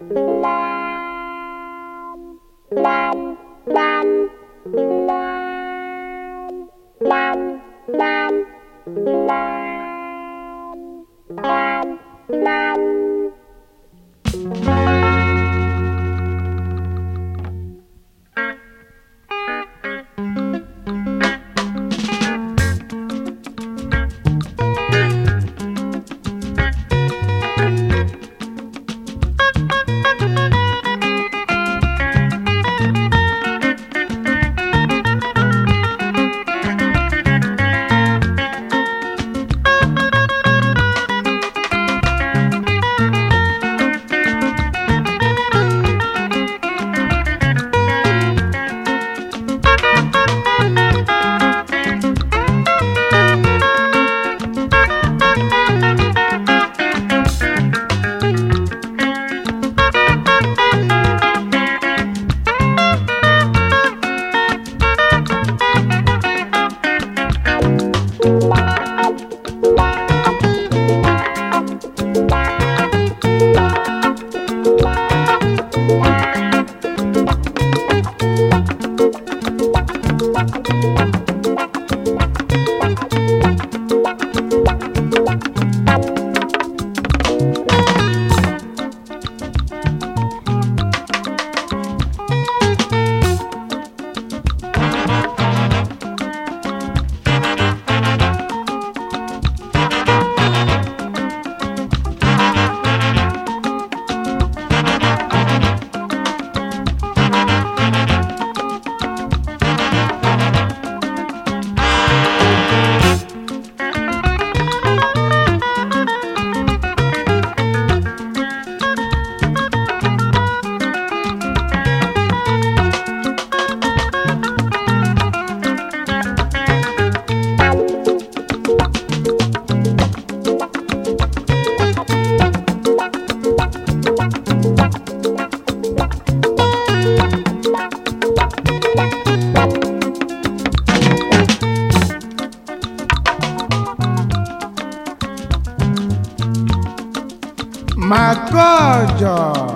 Makojo.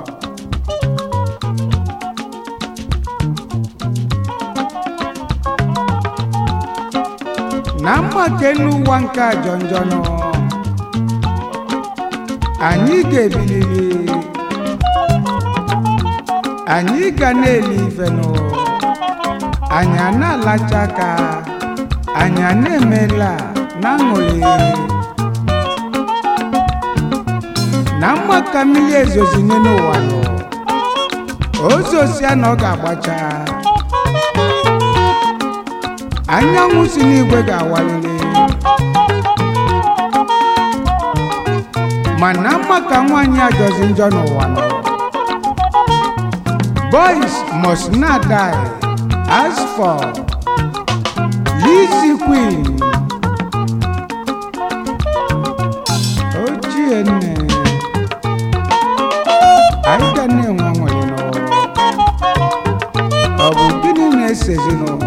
na mmake n'ụwa nke ajọ njọ nọ anyị ga-ebiliri anyị ga na-eli ife nụ anyị a na-alacha aka anyị a na-emela na aṅụrị na mma ka mmiri ezozinye n'ụwa nọ ozosia na ọ ga-agbacha anyanwụ si n'igwe ga-awalili mana mma ka nwaanyị ajọzi njọ n'ụwa nọ boys must not die as for Lizzy Queen ochie nne anyị ga na-enwe nwere n'ụwa ọ bụ gịnị na-esezi n'ụwa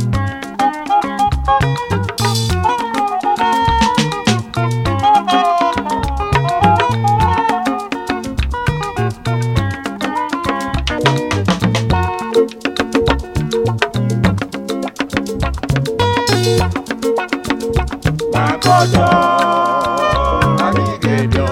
Makojo, anyị ga-ebio.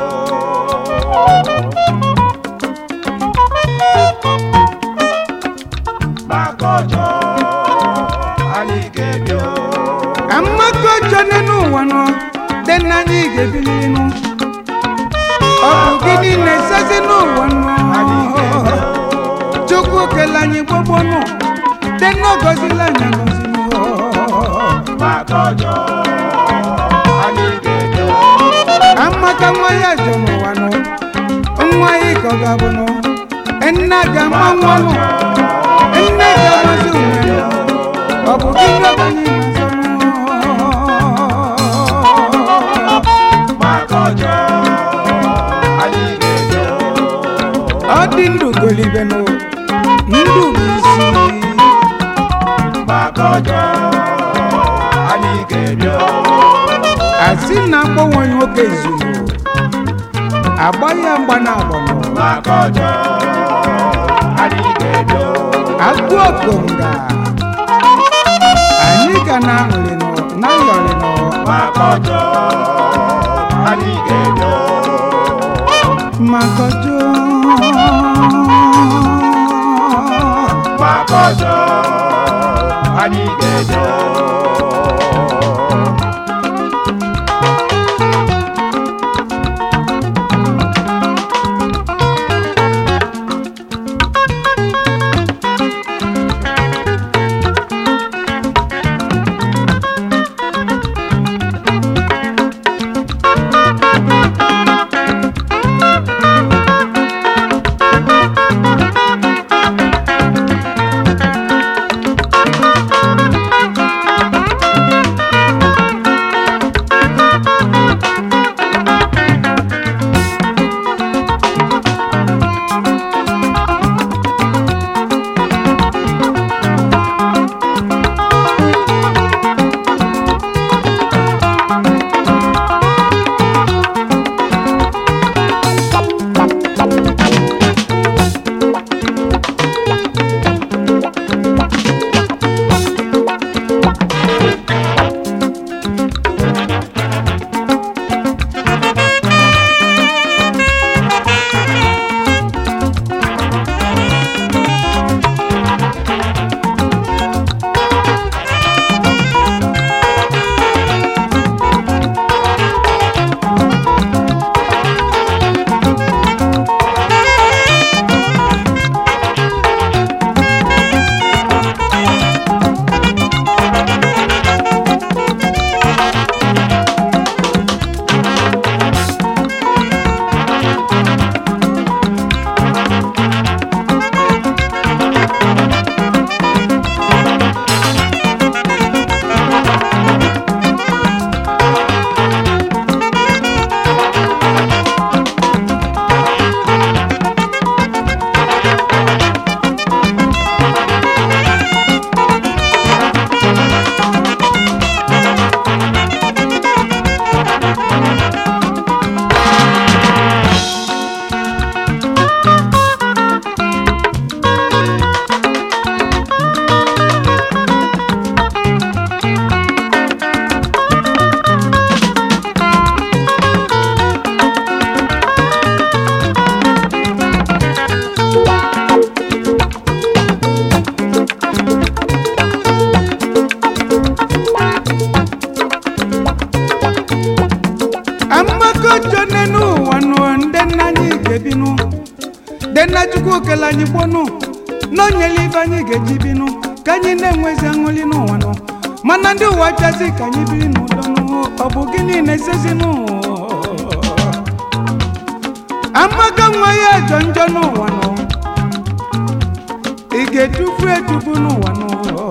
Makojo, anyị ga-ebio. amaka ọjọọ n'elu ụwa nọ dị na anyị ga-ebili nụ ọ bụ gịnị na-esezi n'ụwa Anyị nọ ga-ebio. chukwu kele anyị gbogbo nụ dị na ọgọzila anyị agọzi nụ Makojo, anyị ga-ebio. amaka nwa ya jọ n'ụwa nọ nwa ya ka ọ ga-abụ nụ nna ga-ama nwa nụ nne ga-amazi onwe ya ọ bụ gịnị ọga anyị na-azọ nụ Makojo, anyị ga-ebio. ọ dị ndụ golibenụ ndụ bụ isi Makojo, anyị ga-ebio. asị na akpọnwe nwoke izuru agba ya mgba na agbọnọ maka ọjọọ anyị ga-ebio agụ okonga anyị ga na aṅụrịnụ na yọrịnụ maka ọjọọ anyị ga-ebio makojo maka ọjọọ anyị ga-ebio amakojo n'enu ụwa nụ ndị nna anyị ga-ebinụ ndị nna chukwu kele anyị gbonụ n'onyele ibe anyị ga-eji binụ ka anyị na-enwezi aṅụli n'ụwa nụ mana ndị ụwa chazi ka anyị biri n'udo nụ ọ bụ gịnị na-esezi n'ụwa amaka nwa ya jọ njọ n'ụwa nụ ị ga-etufu etufu n'ụwa nụ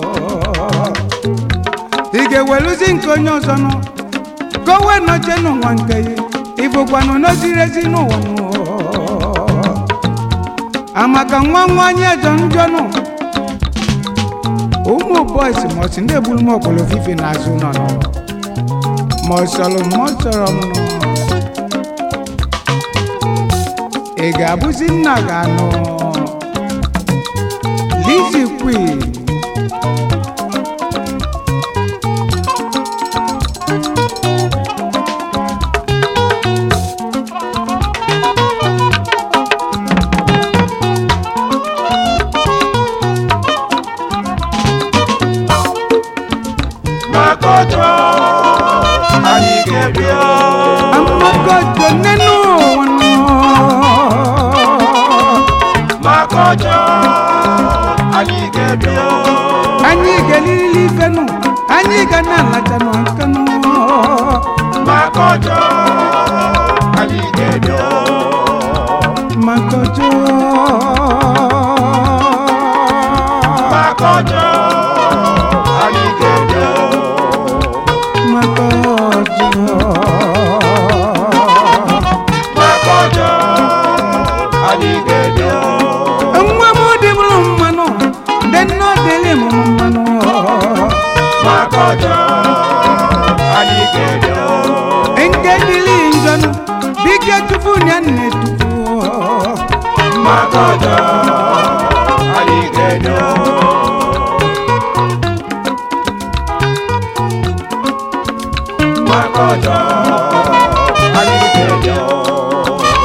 ị ga-eweluzi nke onye ọzọ nụ ka o wee nọchie n'ụwa nke ya ịbụkwanụ n'oziri ezi n'ụwa nụ amaka nwa nwa anyị ejọ njọ nụ ụmụ bọis mọsi ndị egburu m ọkpọrọ fife n'azụ nọ nọ ma ọ sọrọ m ma ọ sọrọ m nụ ị ga-abụzi nna ga-anụ Lizzy Queen maka ọjọọ anyị ga-ebio amagojo nínú wọn nù. maka ọjọọ anyị ga-ebio anyị ga-elili ife nụ anyị ga na-alacha nụ aka nụ. maka ọjọọ anyị ga-ebio magojo. maka ọjọọ anyị ga-ebio magojo. maka ọjọọ anyị ga-ebio nwa m dị bụrụ mmanụ ndị nne dịrị m mmanụ. maka ọjọọ anyị ga-ebio nke dịrị njọ nụ bike tupu ya nne tupu Makojo, Aligedo. Makojo, Aligedo.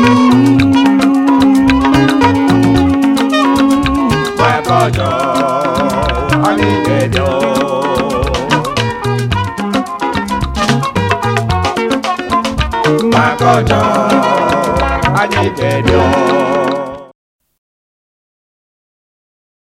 Makojo, Aligedo. Makojo, Aligedo.